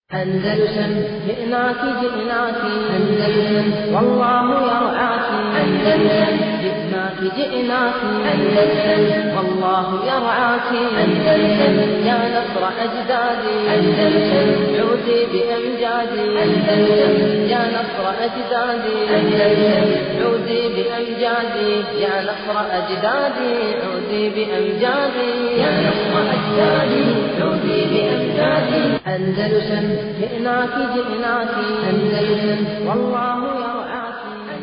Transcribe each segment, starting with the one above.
أندلسن جئناك جئناك أندلسن والله يرعاك أندلسن جئناك جئناك أندلسن والله يرعاك أندلسن يا نصر أجدادي أندلسن عودي بأمجادي أندلسن يا نصر أجدادي أندلسن عودي بأمجادي يا نصر أجدادي عودي بأمجادي يا نصر أجدادي عودي بأمجادي أندلسن جئناك جئناك أندلسن والله يرعاك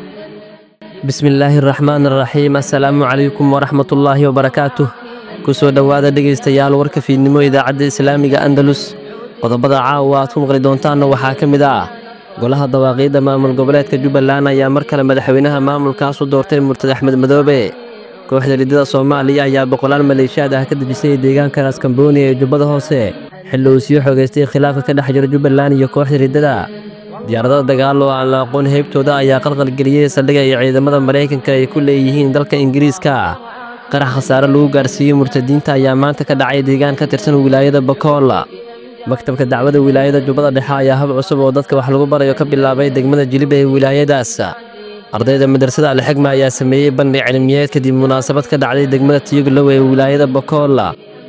bismi illaahi araxmaan araxiim assalaamu calaykum waraxmatullaahi wabarakaatuh ku soo dhowaada dhegaystayaal warka fiidnimo idaacadda islaamiga andalus qodobada caawa aad ku maqli doontaanna waxaa ka mid ah golaha dawaaqiidda maamul goboleedka jubbaland ayaa mar kale madaxweynaha maamulkaas u doortay murtad axmed madoobe kooxda riddada soomaaliya ayaa boqolaal maleeshiyaad ah ka dejisay deegaanka raaskambooni ee jubbada hoose xilli uu sii xogaystay khilaafka ka dhex jira jubbaland iyo kooxda riddada diyaaradada dagaal oo aan la aqoon heybtooda ayaa qalqalgeliyey saldhigga iyo ciidamada maraykanka ay ku leeyihiin dalka ingiriiska qarax khasaare lagu gaarsiiyey murtadiinta ayaa maanta ka dhacay deegaan ka tirsan wilaayada bakool maktabka dacwada wilaayada jubbada dhexe ayaa hab cusub oo dadka wax lagu barayo ka bilaabay degmada jilib ee wilaayadaas ardayda madrasada alxigma ayaa sameeyey bandhig cilmiyeed kadib munaasabad ka dhacday degmada tiyuglow ee wilaayada bakool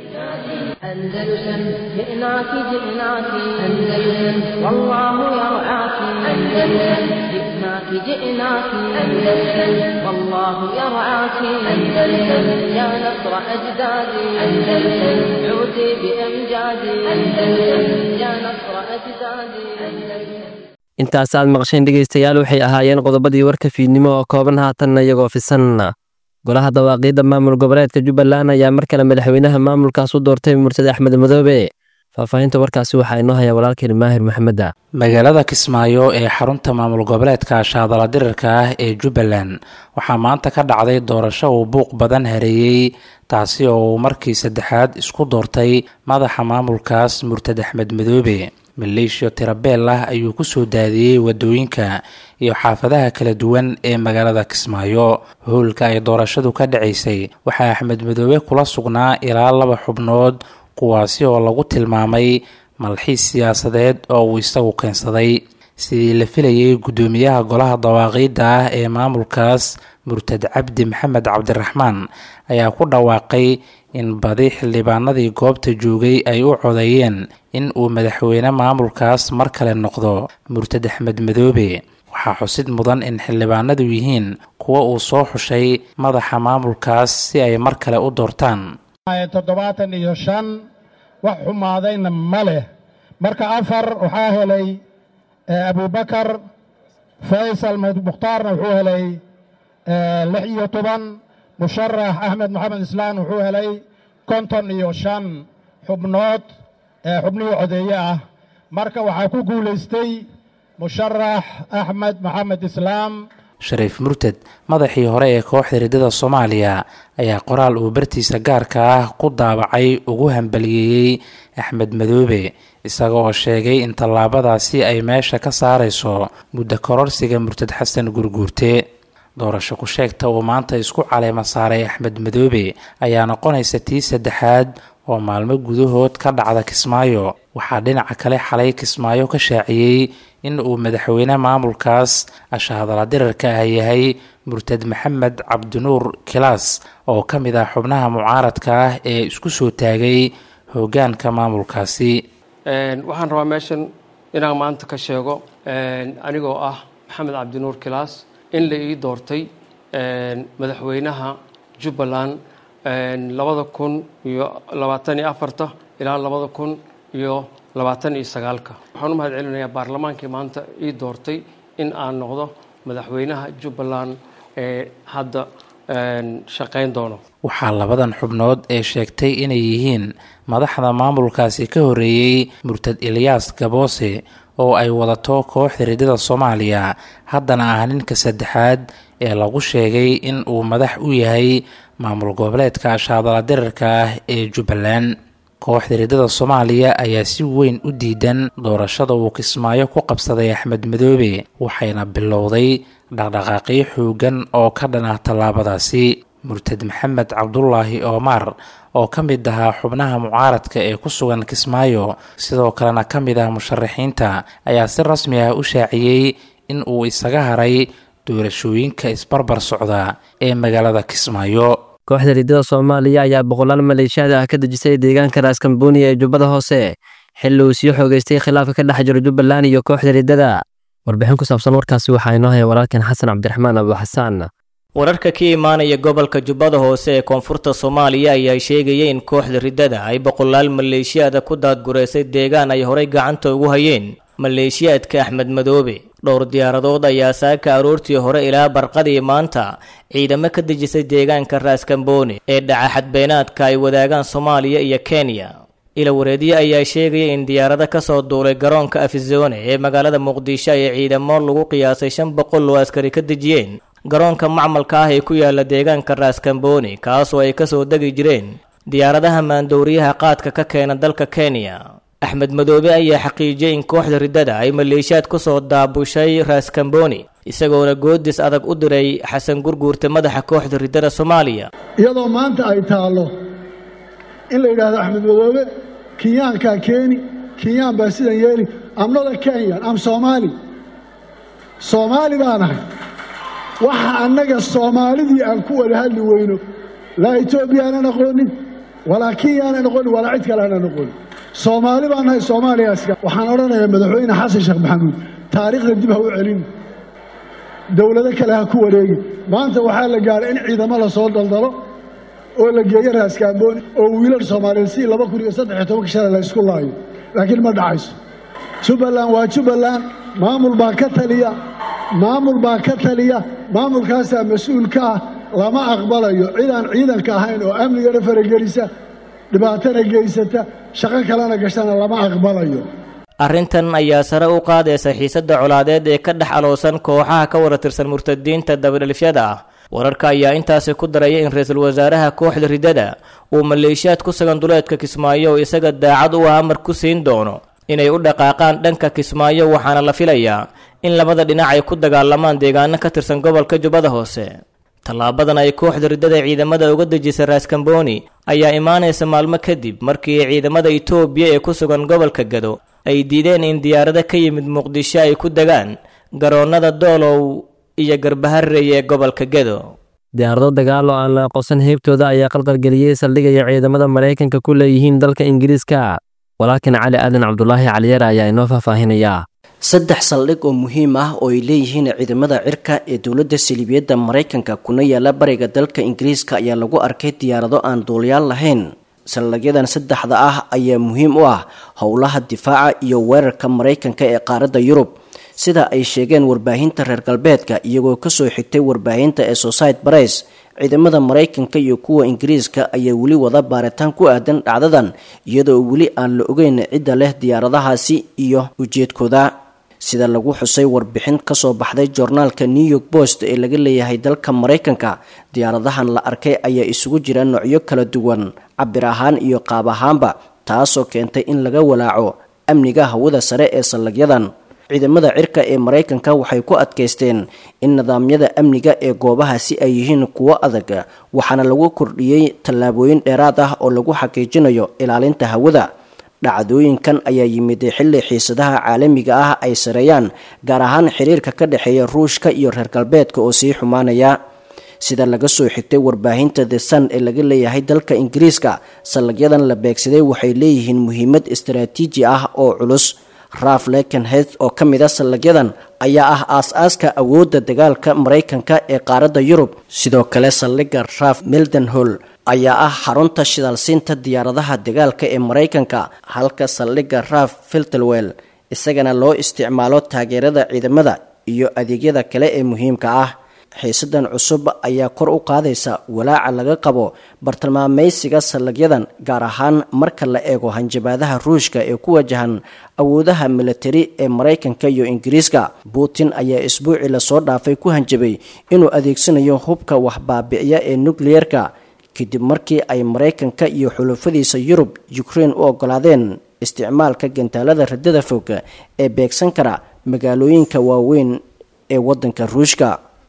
أندلسن جئناك جئناك أندلسن والله يرعاك أندلسن جئناك جئناك أندلسن والله يرعاك أندلسن يا نصر أجدادي أندلسن عودي بأمجادي أندلسن يا نصر أجدادي أندلسن intaas aad maqasheen dhegaystayaal waxay ahaayeen qodobadii warka fiidnimo oo kooban haatanna iyagoo fisan golaha dawaaqiidda maamul goboleedka jubbaland ayaa mar kale madaxweynaha maamulkaas u doortay murtade axmed madoobe faahfaahinta warkaasi waxaa inoo haya walaalkeen maahir maxameda magaalada kismaayo ee xarunta maamul goboleedka shaadala dirirka ah ee jubbaland waxaa maanta ka dhacday doorasho uu buuq badan hareeyey taasi oo uu markii saddexaad isku doortay madaxa maamulkaas murtad axmed madoobe maleeshiya tirabeel ah ayuu kusoo daadiyey wadooyinka iyo xaafadaha kala duwan ee magaalada kismaayo howlka ay doorashadu ka dhacaysay waxaa axmed madoobe kula sugnaa ilaa laba xubnood kuwaasi oo lagu tilmaamay malxiis siyaasadeed oo uu isagu keensaday sidii la filayay guddoomiyaha golaha dawaaqiidda ah ee maamulkaas murtad cabdi maxamed cabdiraxmaan ayaa ku dhawaaqay in badi xildhibaanadii goobta joogay ay u codeeyeen in uu madaxweyne maamulkaas mar kale noqdo murtad axmed madoobe waxaa xusid mudan in xildhibaanadu yihiin kuwa uu soo xushay madaxa maamulkaas si ay mar kale u doortaan toddobaatan iyo shan wax xumaadayna ma leh marka afar waxaa helay abubakar faysal mukhtaarna wuxuu helay lix iyo toban musharax axmed maxamed islaan wuxuu helay konton iyo shan xubnood xubnihii codeeye ah marka waxaa ku guulaystay musharax axmed maxamed islaam shariif murtad madaxii hore ee kooxda riddada soomaaliya ayaa qoraal uu bartiisa gaarka ah ku daabacay ugu hambaliyeeyey axmed madoobe isaga oo sheegay in tallaabadaasi ay meesha ka saarayso muddo kororsiga murtad xasan gurguurte doorasho ku sheegta uu maanta isku caleema saaray axmed madoobe ayaa noqonaysa tii saddexaad oo maalmo gudahood ka dhacda kismaayo waxaa dhinaca kale xalay kismaayo ka shaaciyey in uu madaxweyne maamulkaas ashahadala dirarka ah yahay murtad maxamed cabdinuur kilaas oo ka mid ah xubnaha mucaaradka ah ee isku soo taagay hoggaanka maamulkaasi waxaan rabaa meeshan inaan maanta ka sheego anigoo ah maxamed cabdinuur kilaas in la ii doortay madaxweynaha jubbaland labada kun iyo labaatan iyo afarta ilaa labada kun iyo labaatan iyo sagaalka waxaan u mahad celinayaa baarlamaankii maanta ii doortay in aan noqdo madaxweynaha jubbaland ee hadda shaqayn doono waxaa labadan xubnood ee sheegtay inay yihiin madaxda maamulkaasi ka horreeyey murtad ilyaas gaboose oo ay wadato kooxda riddada soomaaliya haddana ah ninka saddexaad ee lagu sheegay in uu madax u yahay maamul goboleedka shaadala dirarka ah ee jubbaland kooxda riddada soomaaliya ayaa si weyn u diidan doorashada uu kismaayo ku qabsaday axmed madoobe waxayna bilowday dhaqdhaqaaqyo xoogan oo ka dhan ah tallaabadaasi murtad maxamed cabdulaahi oomar oo ka mid ahaa xubnaha mucaaradka ee ku sugan kismaayo sidoo kalena ka mid ah musharaxiinta ayaa si rasmi ah u shaaciyey in uu isaga haray doorashooyinka isbarbar socda ee magaalada kismaayo kooxda riddada soomaaliya ayaa boqolaal maleeshiyaad ah ka dejisay deegaanka raaskambooniya ee jubbada hoose xilli uu sii xoogeystay khilaafka ka dhex jiro jubbaland iyo kooxda riddada warbixin ku saabsan warkaasi waxaa inoo haya walaalkan xasan cabdiraxmaan abuuxasaan wararka ka imaanaya gobolka jubbada hoose ee koonfurta soomaaliya ayaa sheegaya in kooxda riddada ay boqolaal maleeshiyaada ku daadgureysay deegaan ay horay gacanta ugu hayeen maleeshiyaadka axmed madoobe dhowr diyaaradood ayaa saaka aroortii hore ilaa barqadii maanta ciidamo ka dejisay deegaanka raaskambooni ee dhaca xadbeenaadka ay wadaagaan soomaaliya iyo kenya ilawareedyo ayaa sheegaya in diyaarado kasoo duulay garoonka afizone ee magaalada muqdisho ay ciidamo lagu qiyaasay shan boqol oo askari ka dejiyeen garoonka macmalka ah ee ku yaala deegaanka raaskambooni kaasoo ay kasoo degi jireen diyaaradaha maandooriyaha qaadka ka keena dalka kenya axmed madoobe ayaa xaqiijiyey in kooxda riddada ay maleeshiyaad kusoo daabushay raaskambooni isagoona goodis adag u diray xasan gurguurta madaxa kooxda riddada soomaaliya iyadoo maanta ay taallo in la yidhaahdo axmed madoobe kenyaankaa keeni kenyaan baa sidan yeeli amnada kenyan am soomaali soomaali baan ahay waxa annaga soomaalidii aan ku wada hadli weyno laa etoobiya aanan aqoonin walaa kenya aanan aqoonin walaa cid kale aanan aqoonin soomaali baan nahay soomaaliyaska waxaan odhanayaa madaxweyne xasan sheekh maxamuud taariikhda dib ha u celin dowlado kale ha ku wareegin maanta waxaa la gaadhay in ciidamo la soo daldalo oo la geeyo raaskaambooni oo wiilal soomaaliyeed si laba kun iyo saddex iyo tobanka shalay la isku laayo laakiin ma dhacayso jubbaland waa jubbaland maamul baa ka taliya maamul baa ka taliya maamulkaasaa mas-uul ka ah lama aqbalayo cid aan ciidanka ahayn oo amnigana faragelisa dhibaatana geysata shaqo kalena gashana lama aqbalayo arrintan ayaa sare u qaadaysa xiisadda colaadeed ee ka dhex aloosan kooxaha ka wada tirsan murtadiinta dabadhelifyada ah wararka ayaa intaasi ku daraya in ra-iisul wasaaraha kooxda riddada uu maleeshiyaad ku sugan duleedka kismaayo oo isaga daacad u ah amar ku siin doono inay u dhaqaaqaan dhanka kismaayo waxaana la filayaa in labada dhinac ay ku dagaalamaan deegaano ka tirsan gobolka jubbada hoose tallaabadan ay kooxda riddada ciidamada uga dejisay raaskambooni ayaa imaanaysa maalmo kadib markii ciidamada itoobiya ee ku sugan gobolka gado ay diideen in diyaarado ka yimid muqdisho ay ku degaan garoonnada doolow iyo garbaharey ee gobolka gedo diyaarado dagaal oo aan la aqoonsan heybtooda ayaa qalqalgeliyey saldhigaya ciidamada maraykanka ku leeyihiin dalka ingiriiska walaakin cali aadan cabdulaahi caliyar ayaa inoo faahfaahinaya saddex saldhig oo muhiim ah oo ay leeyihiin ciidamada cirka ee dowladda saliibiyadda maraykanka kuna yaala bariga dalka ingiriiska ayaa lagu arkay diyaarado aan duuliyaal lahayn saldhigyadan saddexda ah ayaa muhiim u ah howlaha difaaca iyo weerarka maraykanka ee qaaradda yurub sida ay sheegeen warbaahinta reer galbeedka iyagoo kasoo xigtay warbaahinta ee society bares ciidamada maraykanka iyo kuwa ingiriiska ayaa weli wada baaritaan ku aadan dhacdadan iyadoo weli aan la ogeyn cidda leh diyaaradahaasi iyo ujeedkooda sida lagu xusay warbixin kasoo baxday joornaalka new york post ee laga leeyahay dalka maraykanka diyaaradahan la arkay ayaa isugu jira noocyo kala duwan cabir ahaan iyo qaab ahaanba taasoo keentay in laga walaaco amniga hawada sare ee saldhigyadan ciidamada cirka ee maraykanka waxay ku adkaysteen in nidaamyada amniga ee goobahaasi ay yihiin kuwo adag waxaana lagu kordhiyey tallaabooyin dheeraad ah oo lagu xaqiijinayo ilaalinta hawada dhacdooyinkan ayaa yimid xilli xiisadaha caalamiga ah ay sareeyaan gaar ahaan xiriirka ka dhexeeya ruushka iyo reer galbeedka oo sii xumaanaya sida laga soo xigtay warbaahinta the sun ee laga leeyahay dalka ingiriiska saldhigyadan la beegsaday waxay leeyihiin muhiimad istaraatiiji ah oo culus raf lekenheath oo ka mid a saldhigyadan ayaa ah aas-aaska awoodda dagaalka maraykanka ee qaaradda yurub sidoo kale saldhigga raf mildenhol ayaa ah xarunta shidaalsiinta diyaaradaha dagaalka ee maraykanka halka saldhigga raf filtelwell isagana loo isticmaalo taageerada ciidamada iyo adeegyada kale ee muhiimka ah xiisadan cusub ayaa kor u qaadaysa walaaca laga qabo bartilmaamaysiga saldhigyadan gaar ahaan marka la eego hanjabaadaha ruushka ee ku wajahan awoodaha militari ee maraykanka iyo ingiriiska putin ayaa isbuucii lasoo dhaafay ku hanjabay inuu adeegsanayo hubka waxbaabi'ya ee nukliyerka kadib markii ay maraykanka iyo xulufadiisa yurub ukraine u ogolaadeen isticmaalka gantaalada radada fog ee beegsan kara magaalooyinka waaweyn ee waddanka ruushka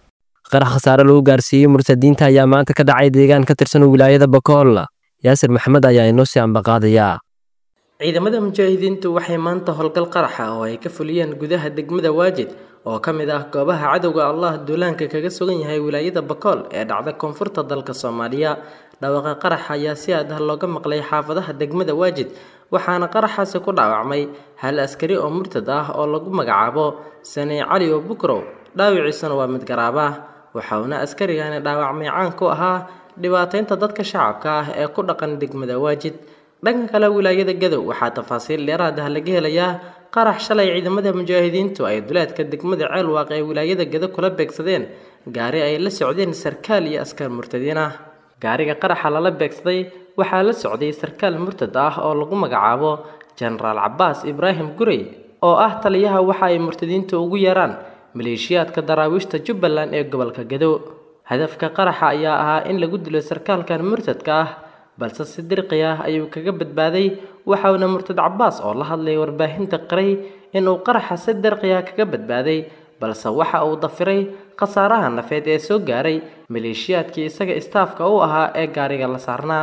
qarax khasaare lagu gaarsiiyey murtadiinta ayaa maanta ka dhacay deegaan ka tirsan wilaayada bakool yaasir maxamed ayaa inoo sii ambaqaadayaa ciidamada mujaahidiintu waxay maanta howlgal qaraxa oo ay ka fuliyeen gudaha degmada waajid oo ka mid ah goobaha cadowga allah duulaanka kaga sugan yahay wilaayada bakool ee dhacda koonfurta dalka soomaaliya dhawaaqa qaraxa ayaa si aad ah looga maqlay xaafadaha degmada waajid waxaana qaraxaasi ku dhaawacmay hal askari oo murtad ah oo lagu magacaabo saney cali oo bukrow dhaawiciisuna waa mid garaaba waxauna askarigani dhaawacmay caan ku ahaa dhibaataynta dadka shacabka ah ee ku dhaqan degmada waajid dhanka kale wilaayada gadow waxaa tafaasiil dheeraad ah laga helayaa qarax shalay ciidamada mujaahidiintu ay duleedka degmada ceelwaaq ee wilaayada gado kula beegsadeen gaari ay la socdeen sarkaal iyo askar murtadiin ah gaariga qaraxa lala beegsaday waxaa la socday sarkaal murtad ah oo lagu magacaabo jenaraal cabaas ibraahim gurey oo ah taliyaha waxa ay murtadiintu ugu yeeraan maleeshiyaadka daraawiishta jubbaland ee gobolka gado hadafka qaraxa ayaa ahaa in lagu dilo sarkaalkan murtadka ah balse si dirqi ah ayuu kaga badbaaday waxauna murtad cabaas oo la hadlay warbaahinta qiray inuu qaraxa si dirqi ah kaga badbaaday balse waxa uu dafiray khasaaraha nafeed ee soo gaaray maleeshiyaadkii isaga istaafka u ahaa ee gaariga la saarnaa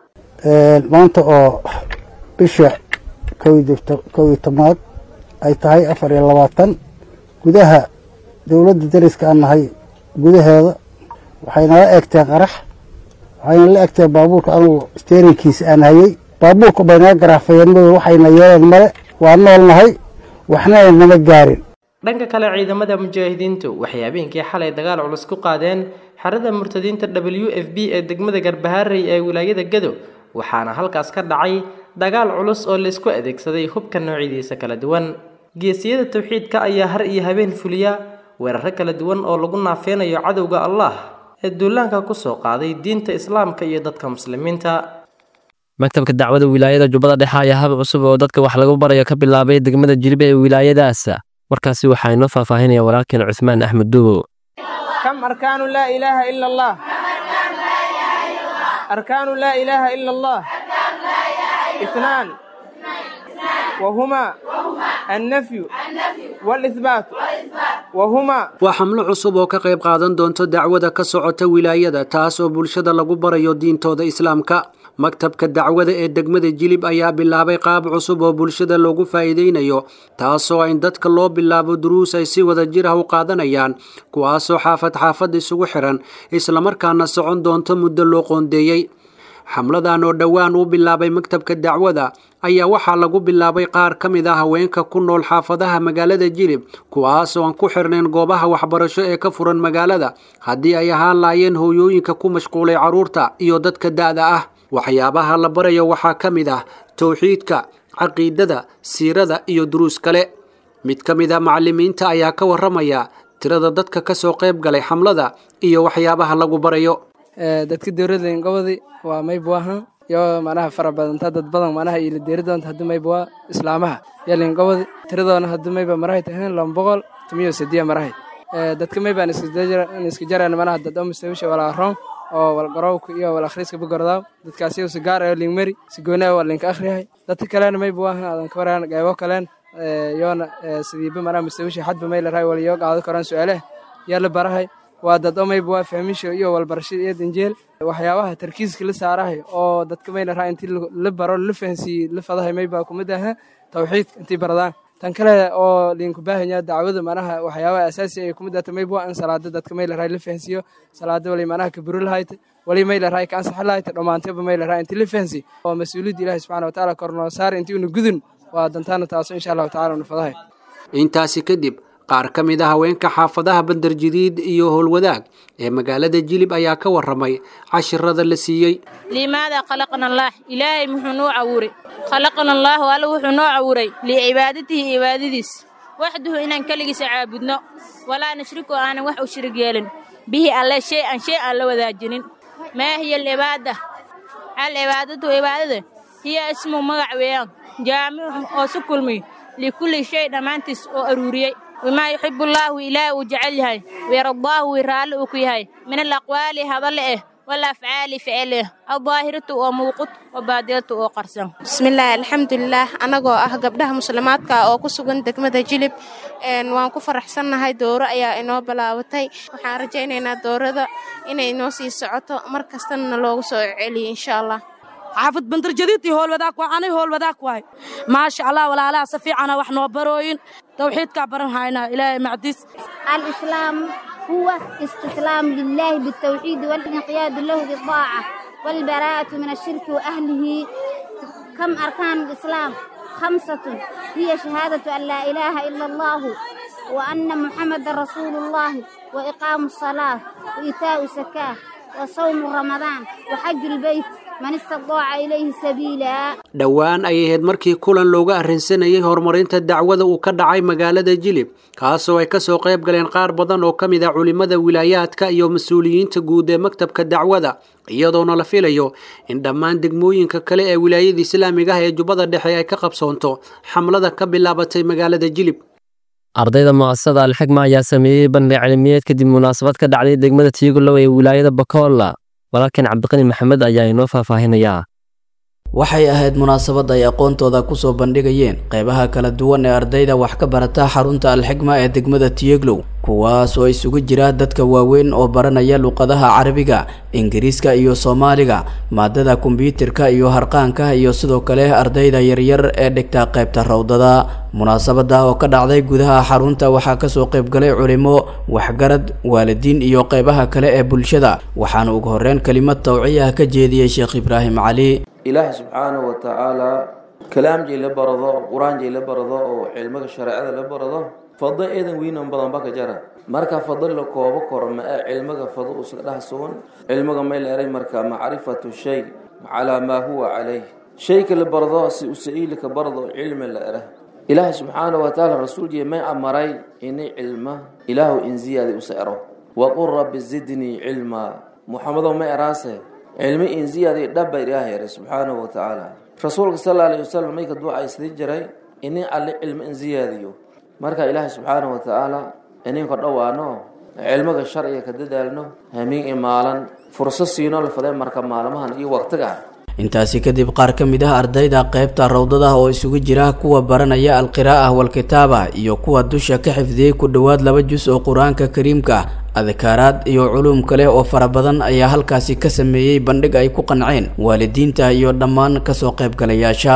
maanta oo bisha kow iyo tobnaad ay tahay afar iyo labaatan gudaha dowladda dariska aan nahay gudaheeda waxaynala eegteen qarax waxayna la egteen baabuurka anugu steerinkiisa aan hayay baabuurka bay naga garaafayeen madow waxayna yeeleen male waa nool nahay waxna ay nama gaarin dhanka kale ciidamada mujaahidiintu waxay habeenkii xalay dagaal culus ku qaadeen xerada murtadiinta w f b ee degmada garbaharey ee wilaayada gado waxaana halkaas ka dhacay dagaal culus oo laysku adeegsaday hubka noocyadiisa kala duwan geesiyada tawxiidka ayaa har iyo habeen fuliya weeraro kala duwan oo lagu naafeynayo cadowga allah ee duulaanka kusoo qaaday diinta islaamka iyo dadka muslimiinta maktabka dacwada wilaayada jubbada dhexe ayaa hab cusub oo dadka wax lagu barayo ka bilaabay degmada jilbe ee wilaayadaas warkaasi waxaa inoo faahfaahinaya walaalkeen cuthmaan axmed duubow كم أركان لا إله إلا الله أركان لا إله إلا الله اثنان وهما النفي والإثبات وهما waa xamlo cusub oo ka qayb qaadan doonto dacwada ka socota wilaayada taas oo bulshada lagu barayo diintooda islaamka maktabka dacwada ee degmada jilib ayaa bilaabay qaab cusub oo bulshada loogu faa'iideynayo taasoo in dadka loo bilaabo duruus ay si wada jir ah u qaadanayaan kuwaasoo xaafad xaafad isugu xiran islamarkaana socon doonto muddo loo qoondeeyey xamladan oo dhowaan u bilaabay maktabka dacwada ayaa waxaa lagu bilaabay qaar ka mid ah haweenka ku nool xaafadaha magaalada jilib kuwaas oo aan ku xirnayn goobaha waxbarasho ee ka furan magaalada haddii ay ahaan laayeen hooyooyinka ku mashquulay carruurta iyo dadka da'da ah waxyaabaha la barayo waxaa ka mid ah towxiidka caqiidada siirada iyo duruus kale mid ka mid a macallimiinta ayaa ka warramaya tirada dadka ka soo qayb galay xamlada iyo waxyaabaha lagu barayo dadka dowladda gobodi waa maybuahan iyo manaha fara badanta dad badan manaha ila deeri doonta hadii maybua islaamaha yalin gobodi tiradoona hadii mayba marahay tahan laba boqol tumiyo sidiya marahay dadka maybaan iska jaraan manaha dad oo mustawisha walaa roon oo walgarowka iyo wal akhriiska bugordaaw dadkaasi si gaar ah lingmeri si gooni ah waa linka akhriyahay dadka kalena maybuahan aadan ka waraan qaybo kaleen yoona sidiiba manaha mustawisha xadba may la rahay wal yoo qaado karaan su-aalaha yaa la barahay waa dad omayba waa fahmisho iyo walbarashada iyo danjeel waxyaabaha tarkiiska la saarahay oo dadka mayna raa intii la baro la fahansiiyey la fadahay mayba kumid aha tawxiidka intii baradaan tan kale oo liinku baahanya dacwada manaha waxyaabaha asaasi ay kumid ahta mayba in salaada dadka mayla raa la fahansiiyo salaada wali manaha kaburo lahayta wali mayla raa ka ansaxa lahayta dhammaantayba mayla raa intii la fahansiiy oo mas-uuliyadda ilaahi subxana watacaala kornoo saar intii una gudun waa dantaana taaso insha allahu tacala una fadahay intaasi kadib qaar ka mid a haweenka xaafadaha bandar jadiid iyo howlwadaag ee magaalada jilib ayaa ka warramay cashirada la siiyey limaada khalaqna allaah ilaahay muxuu noo cawuray khalaqna allaahu alla wuxuu noo cawuray licibaadatihi cibaadadiis waxduhu inaan keligiisa caabudno walaa nashriku aanan wax u shirig yeelin bihi alle shay an shay aan la wadaajinin maa hiya alcibaada alcibaadatu cibaadada hiya ismu magac weeyaan jaamicun oo su kulmiy likulli shay dhammaantiis oo aruuriyey wamaa yuxibu allaahu ilaahi uu jecel yahay wayardaahu wii raalli uu ku yahay min alaqwaali hadalle eh والأفعال فعله الظاهرة وموقت وبادرة وقرصن bismillaahi alxamdulilaah anagoo ah gabdhaha muslimaadka oo ku sugan degmada jilib waan ku faraxsannahay dooro ayaa inoo bilaabatay waxaan rajaynaynaa doorada inay inoo sii socoto mar kastana loogu soo celiyo insha allah xaafid bandarjadiidtii howlwadaag waa anay howlwadaag waay maasha allah walaalaha si fiicana wax noo barooyin tawxiidkaa baran haynaa ilaahay macdiis الإسلام هو استسلام لله بالتوحيد والانقياد له بالطاعة والبراءة من الشرك وأهله كم أركان الإسلام خمسة هي شهادة أن لا إله إلا الله وأن محمد رسول الله وإقام الصلاة وإيتاء الزكاة وصوم رمضان وحج البيت من استطاع إليه سبيلا dhowaan ayay ahayd markii kulan looga arrinsanayay horumarinta dacwada uu ka dhacay magaalada jilib kaasoo ay kasoo qayb galeen qaar badan oo ka mid ah culimmada wilaayaadka iyo mas-uuliyiinta guud ee maktabka dacwada iyadoona la filayo in dhammaan degmooyinka kale ee wilaayada islaamiga ah ee jubbada dhexe ay ka qabsoonto xamlada ka bilaabatay magaalada jilib ardayda mu'asasada alxigma ayaa sameeyey bandhig cilmiyeed kadib munaasabad ka dhacday degmada tiigulow ee wilaayada bakolla walaalkan cabdiqani maxamed ayaa inoo faahfaahinayaa waxay ahayd munaasabad ay aqoontooda kusoo bandhigayeen qeybaha kala duwan ee ardayda wax ka barata xarunta alxigma ee degmada tiyeglow kuwaas oo isugu jira dadka waaweyn oo baranaya luqadaha carabiga ingiriiska iyo soomaaliga maadada kombyuutarka iyo harqaanka iyo sidoo kale ardayda yaryar ee dhigta qaybta rawdada munaasabada oo ka dhacday gudaha xarunta waxaa kasoo qaybgalay culimo waxgarad waalidiin iyo qeybaha kale ee bulshada waxaana ugu horeyn kelimad tawciya ka jeediyey sheekh ibraahim cali ilaahay subxaanahu wa tacaalaa kalaamjay la barado qur-aanjay la barado oo cilmiga shareecada la barado fado eedan weynan badan baka jara marka fado la koobo koro ma ah cilmiga fado uska dhex sugan cilmiga may la eray marka macrifatu shay calaa maa huwa calayh shayka la barado si usa'iilika barado cilmi la era ilaahay subxaanahu wa tacaala rasuuljiya may amaray inay cilma ilaahu in ziyaada usa ero waqul rabbi zidnii cilmaa muxamedow ma eraase cilmi in ziyaada dhabba ilaahay eray subxaanahu wa tacaala rasuulka sal alla alayhi wasalam mayka ducaysdii jiray inin alle cilmi in ziyaadiyo marka ilaahay subxaanahu wa tacaala ininka dhowaano cilmiga sharciga ka dadaalno hamiin imaalan furso siino la faday marka maalmahan iyo waqtiga intaasi kadib qaar ka mid ah ardayda qaybta rawdada oo isugu jira kuwa baranaya alqiraa'ah walkitaaba iyo kuwa dusha ka xifdiyey ku dhowaad laba jus oo qur-aanka kariimka adkaaraad iyo culuum kale oo fara badan ayaa halkaasi ka sameeyey bandhig ay ku qanceen waalidiinta iyo dhammaan kasoo qaybgalayaasha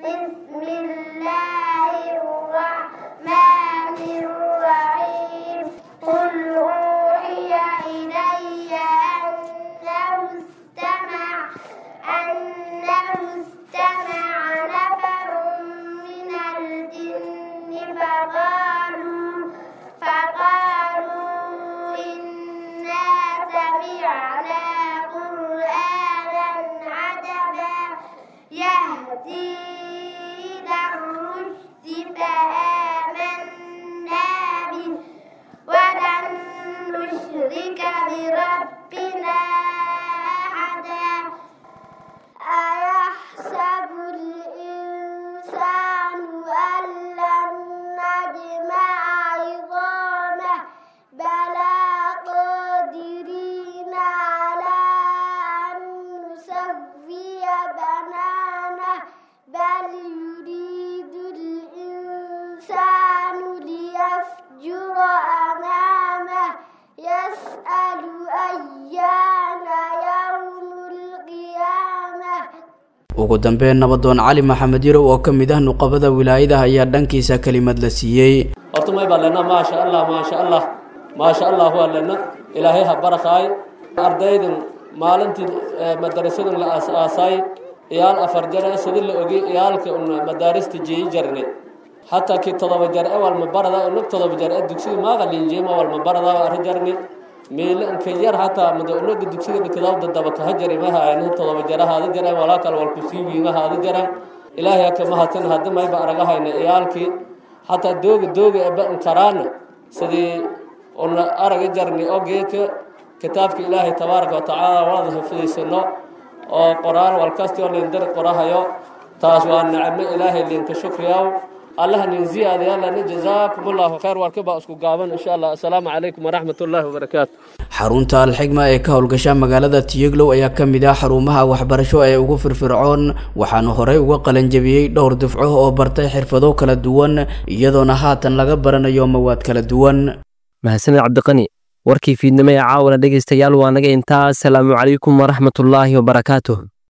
ugu dambeyn nabadoon cali maxamed yarow oo ka mid ah nuqabada wilaayada ayaa dhankiisa kelimad la siiyey horta may baa lena maasha allah maasha allah maasha allah waa lena ilaahay ha barakaay ardaydan maalintii madarasadan la aas-aasay iyaal afar jare sidi la ogey iyaalka un madaarista jeeyi jarnay hataa kii todoba jar e walma barada unag todoba jar e dugsiga maaga linjeema walma barada arri jarnay meele inka yar hataa mada unaga dugsiga dhikadaw dadaba kaha jari ma haayna todoba jara haada jareen walaa kale walku sii wiima haada jareen ilaahay haka mahadsan hadda mayba aragahayna iyaalkii hataa dooga dooga eba inkaraana sidii una araga jarni oo geedka kitaabka ilaahay tabaaraka watacaala wada hafidaysano oo qoraan walkastoo lindari qorahayo taas waa nicmo ilaahay linka shukriyaw allaha nin ziyaadayaalana jazaakum allahu khayr warkaba isku gaaban insha allah assalaamu calaykum waraxmat ullaahi wabarakaatu xarunta alxigma ee ka howlgasha magaalada tiyeglow ayaa ka mid ah xarumaha waxbarasho ee ugu firfircoon waxaana horey uga qalanjabiyey dhowr dufco oo bartay xirfado kala duwan iyadoona haatan laga baranayo mawaad kala duwan mahadsaned cabdiqani warkii fiidnimo ee caawana dhegaystayaal waa naga intaa asalaamu calaykum waraxmatullaahi wabarakaatuh